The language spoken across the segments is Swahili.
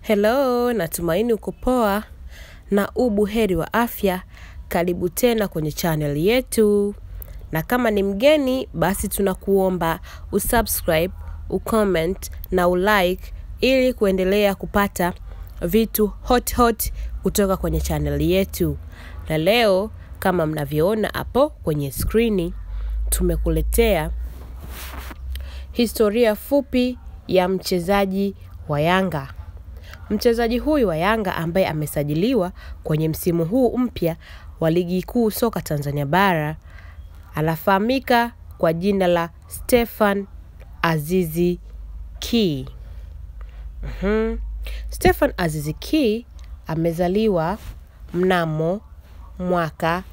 Hello, natumaini uko poa na u buheri wa afya. Karibu tena kwenye channel yetu, na kama ni mgeni, basi tunakuomba usubscribe, ucomment na ulike ili kuendelea kupata vitu hot hot kutoka kwenye channel yetu. Na leo kama mnavyoona hapo kwenye skrini, tumekuletea historia fupi ya mchezaji wa Yanga. Mchezaji huyu wa Yanga ambaye amesajiliwa kwenye msimu huu mpya wa ligi kuu soka Tanzania bara anafahamika kwa jina la Stefan Azizi Ki. Mhm. Stefan Azizi Ki amezaliwa mnamo mwaka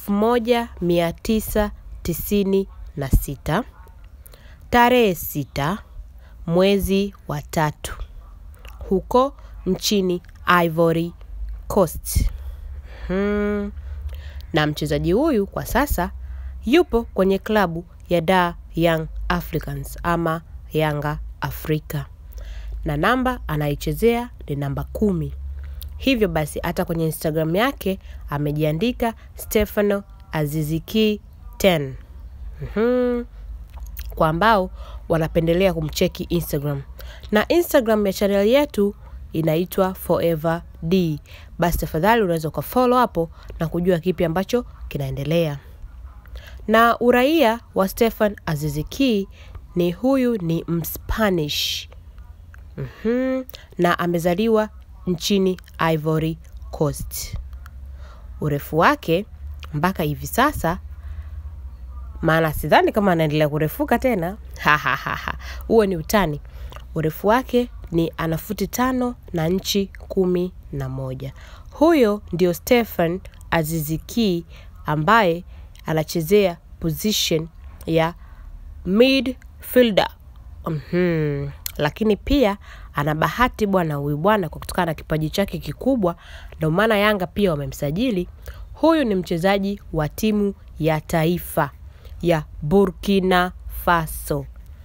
1996 tarehe sita mwezi wa tatu huko nchini Ivory Coast. Hmm. Na mchezaji huyu kwa sasa yupo kwenye klabu ya Dar Young Africans ama Yanga Afrika, na namba anaichezea ni namba kumi. Hivyo basi hata kwenye Instagram yake amejiandika Stefano Aziziki 10. Mhm. Kwa ambao wanapendelea kumcheki Instagram, na Instagram ya channel yetu inaitwa Forever D. Basi tafadhali unaweza ukafollow hapo na kujua kipi ambacho kinaendelea. Na uraia wa Stefan Aziziki ni huyu ni Mspanish. Mhm. Na amezaliwa nchini Ivory Coast. Urefu wake mpaka hivi sasa maana sidhani kama anaendelea kurefuka tena. Huo ni utani. Urefu wake ni ana futi tano na nchi kumi na moja. Huyo ndio Stefan Aziziki ambaye anachezea position ya midfielder. Mhm. Lakini pia ana bahati bwana huyu bwana kwa kutokana na kipaji chake kikubwa, ndio maana Yanga pia wamemsajili. Huyu ni mchezaji wa timu ya taifa ya Burkina Faso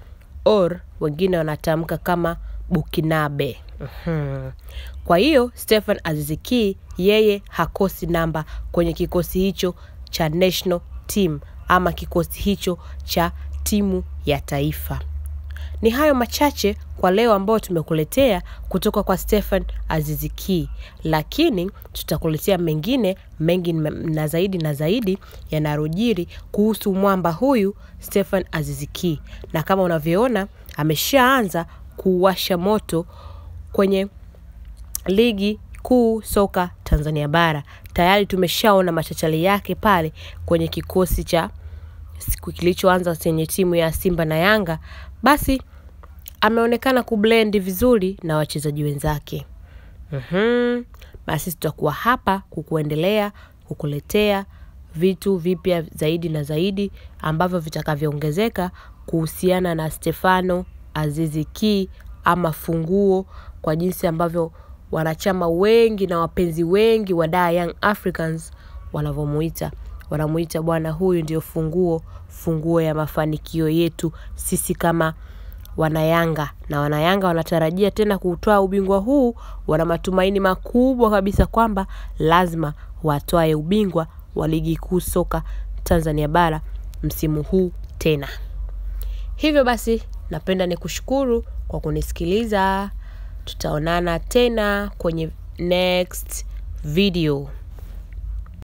or wengine wanatamka kama Bukinabe. Mhm. Kwa hiyo Stefan Aziziki yeye hakosi namba kwenye kikosi hicho cha national team ama kikosi hicho cha timu ya taifa. Ni hayo machache kwa leo ambayo tumekuletea kutoka kwa Stefan Aziziki, lakini tutakuletea mengine mengi na zaidi na zaidi yanarojiri kuhusu mwamba huyu Stefan Aziziki, na kama unavyoona ameshaanza kuwasha moto kwenye ligi kuu soka Tanzania bara. Tayari tumeshaona machachali yake pale kwenye kikosi cha siku kilichoanza chenye timu ya Simba na Yanga, basi ameonekana kublend vizuri na wachezaji wenzake. Mhm. Basi tutakuwa hapa kukuendelea kukuletea vitu vipya zaidi na zaidi ambavyo vitakavyoongezeka kuhusiana na Stefano Aziziki ama funguo, kwa jinsi ambavyo wanachama wengi na wapenzi wengi wa Dar Young Africans wanavyomuita. Wanamuita bwana, huyu ndio funguo, funguo ya mafanikio yetu sisi kama wanayanga, na wanayanga wanatarajia tena kuutwaa ubingwa huu. Wana matumaini makubwa kabisa kwamba lazima watwae ubingwa wa ligi kuu soka Tanzania bara msimu huu tena. Hivyo basi, napenda nikushukuru kwa kunisikiliza. Tutaonana tena kwenye next video.